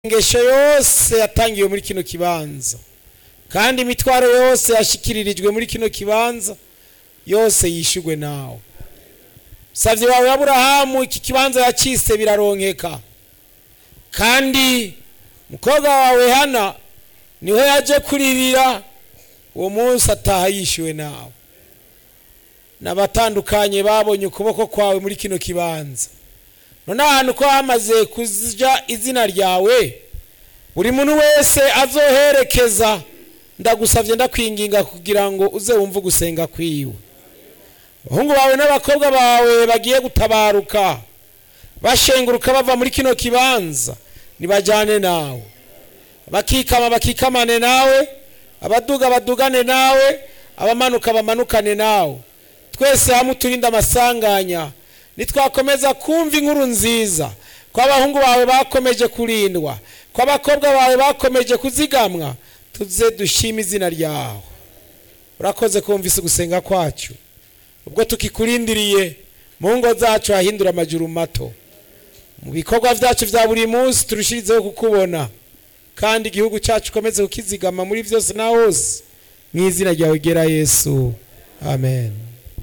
ingesho yose yatangiwe muri kino kibanza kandi imitwaro yose yashikiririjwe muri kino kibanza yose yishugwe nawe savye wawe aburahamu iki kibanza yacise biraronkeka kandi mukobwa wawe hana niho yaje kuririra uwo munsi ataha yishyuwe nawe n'abatandukanye babonye ukuboko kwawe muri kino kibanza none ahantu ko hamaze kuja izina ryawe buri muntu wese azoherekeza ndagusavye ndakwinginga kugira ngo uze wumve gusenga kwiwe abahungu bawe n'abakobwa bawe bagiye gutabaruka bashenguruka bava muri kino kibanza nibajane nawe bakikama bakikamane nawe abaduga badugane nawe abamanuka bamanukane nawe twese hamwe uturinde amasanganya nitwakomeza kumva inkuru nziza ko abahungu bawe bakomeje kurindwa ko abakobwa bawe bakomeje kuzigamwa tuze dushime izina ryawe urakoze kumvise gusenga kwacu ubwo tukikurindiriye mu ngo zacu hahindura amajuru mato mu bikorwa byacu bya buri munsi turushirizeho kukubona kandi igihugu cyacu ukomeze kukizigama muri byose na hose mu izina ryawe gera yesu amen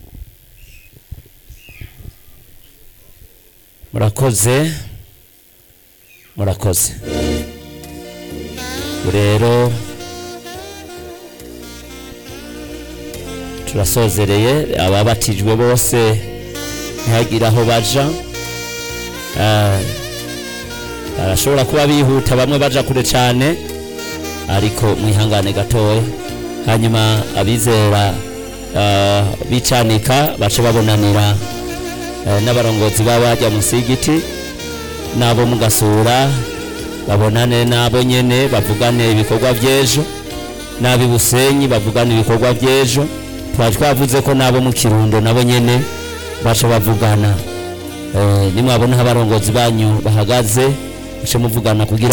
murakoze murakoze rero turasozereye ababatijwe bose ntihagire aho baja Ah, barashobora kuba bihuta bamwe baja kure cyane ariko mwihangane gatoya hanyuma abizera ah, bicanika bace babonanira eh, n'abarongozi b'abajya musigiti n'abo mugasura babonane n'abo nyene bavugane ibikorwa by'ejo n'ab'i busenyi bavugane ibikorwa by'ejo twari twavuze ko n'abo mu kirundo nabo nyene baca bavugana Eh, nimwabona aho abarongozi banyu bahagaze muce muvugana kugira